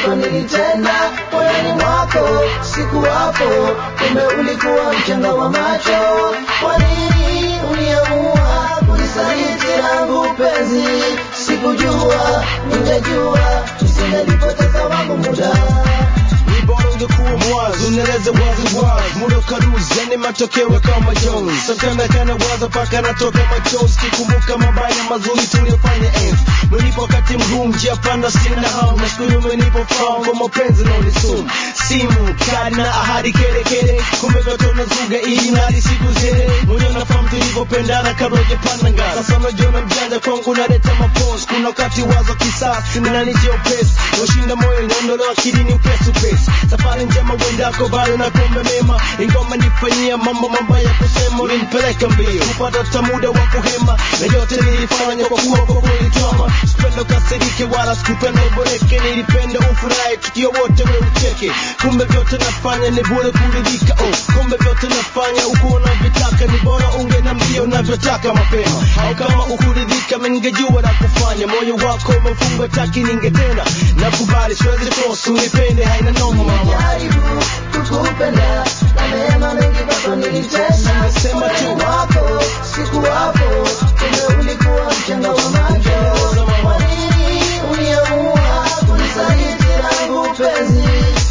kwako nilitenda moyoni mwako sikuwapo kumbe ulikuwa mchanga wa macho kwa nini uliamua kunisaliti langu penzi sikujua ningejua tusingelipoteza wangu muda ni bora ungekuwa mwazi unaeleza wazi wazi muda ukaruzi yani matokeo kama Jones sometimes kana waza paka natoka machozi kikumbuka mabaya mazuri tuliyofanya enzi menipo wakati mgumu njia panda sina hamu na siku hiyo menipo fahamu kwa mapenzi na unisumu simu kadi na ahadi kere kere kumbe vyote unazuga ili nali siku zile mwenye unafahamu tulivyopendana kabla hujapanda ngazi sasa unajiona mjanja kwangu unaleta mapozi kuna wakati wazo kisasi ninanijia upesi ushinda moyo inaondolewa akili ni upesi upesi safari njema uendako bado na kumbe mema ingoma nifanyia mambo mabaya kusema ulinipeleka mbio kupata hata muda wa kuhema na yote nilifanya kwa kuwa kwa kweli twama sipenda ukasirike wala sikupenda uboreke nilipenda ufurahi tukio wote we ucheke kumbe vyote nafanya ni bure kuridhika oh, kumbe vyote nafanya uko unavyotaka ni bora unge na mbio unavyotaka mapema au kama ukuridhika ningejua la kufanya moyo wako umefunga taki ningetena nakubali siwezi force unipende haina noma mama jaribu kukupenda na mema mengi kwako nilitenda Sema tu. moyoni mwako sikuwapo kumbe ulikuwa mchanga wa macho kwa nini uliamua kunisaliti langu penzi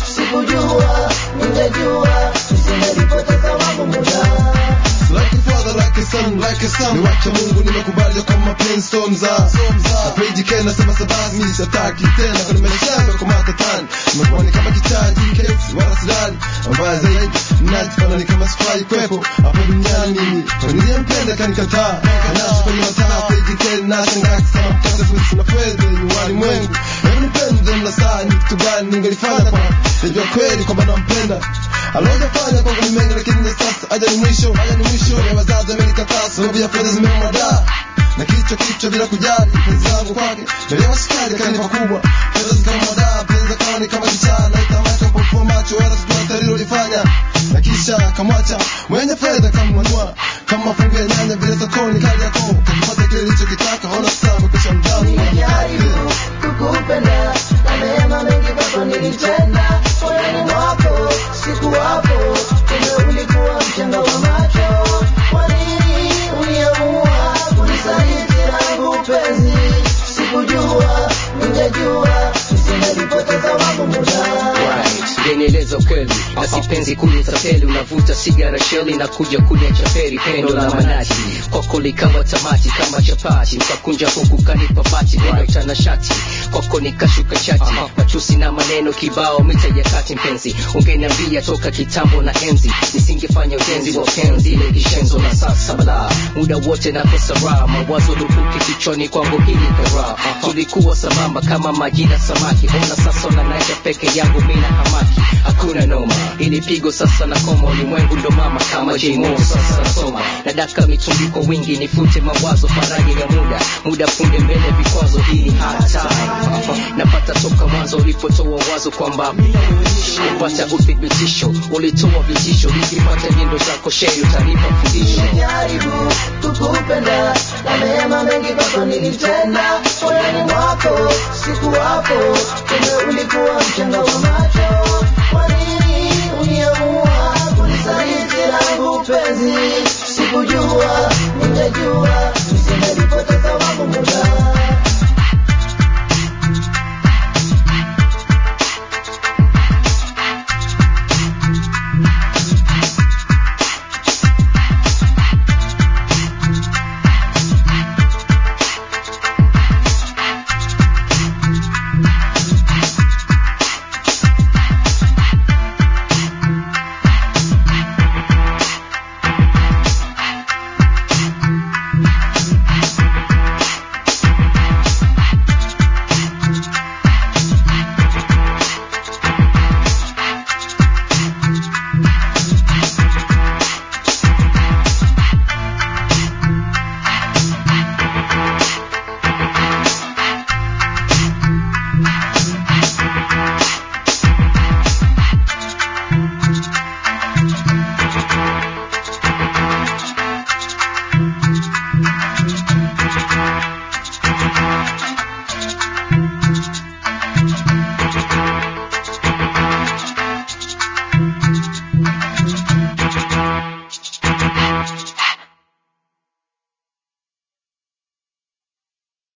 sikujua ningejua tusingelipoteza wangu muda like a father, like a son, like a son. Niwacha Mungu nimekubali kwa mapenzi so mzaa. Napeji kena sema sababu mimi sitaki tena kwa maisha yangu kwa matatani. Nimekuwa ni kama kichaji kesi wala sidani. Mbaya zaidi najifanya ni kama sifai kwepo hapa duniani mimi. Kwa niliyempenda kanikataa. Anacho kwenye mataa peji kena nashangaa kisema mkasa kuhusu na fedha nyumbani mwengu. Hebu nipende na saa ni kitu gani ningelifanya kwa Najua kweli kwamba nampenda alojafanya kwangu ni mengi lakini na sasa aja ni mwisho aja ni mwisho ya wazazi amenikataa sababu ya fedha zimemwadaa na kichwa kichwa bila kujali penzi langu kwake nalewa sukari kanipa kubwa fedha zikamwadaa penzi akawa ni kama kichaa na itamaka mpofua macho wala sijua talilolifanya na kisha kamwacha mwenye fedha kamwanua kama mafungu ya nyanya vile sokoni kali yako kakipata kile lichokitaka ona sasa amekwisha mdamu Nimejaribu kukupenda na mema mengi kwako nilitenda moyoni mwako sikuwapo kumbe ulikuwa mchanga wa macho kwa nini uliamua kunisaliti langu penzi sikujua ningejua tusingelipoteza wangu muda Right, genieleza ukweli na sipenzi kunitapeli unavuta sigara sheli na kuja kuniacha feri pendo la manati kwako likawa tamati kama chapati ukakunja huku kanipa bati neno tanashati kwako nikashuka chati machusi na maneno kibao mita ya kati mpenzi ungeniambia toka kitambo na enzi nisingefanya ujenzi wa penzi ile kishenzo na sasa bala muda wote nakosa raha mawazo lukuki kichwani kwangu hili kara tulikuwa sambamba kama maji na samaki ona sasa unanaja peke yangu mina hamaki hakuna noma ili pigo sasa na koma ulimwengu ndo mama kama jmo sasa nasoma nadaka mitungi kwa wingi nifute mawazo faraja ya muda muda punde mbele vikwazo hii ni hard time napata toka mwanzo ulipotoa wazo kwamba kupata uthibitisho ulitoa vitisho nikipata nyendo zako shei utanipa fundisho Nimejaribu kukupenda na mema mengi kwako nilitenda moyoni mwako sikuwapo kumbe ulikuwa mchanga wa macho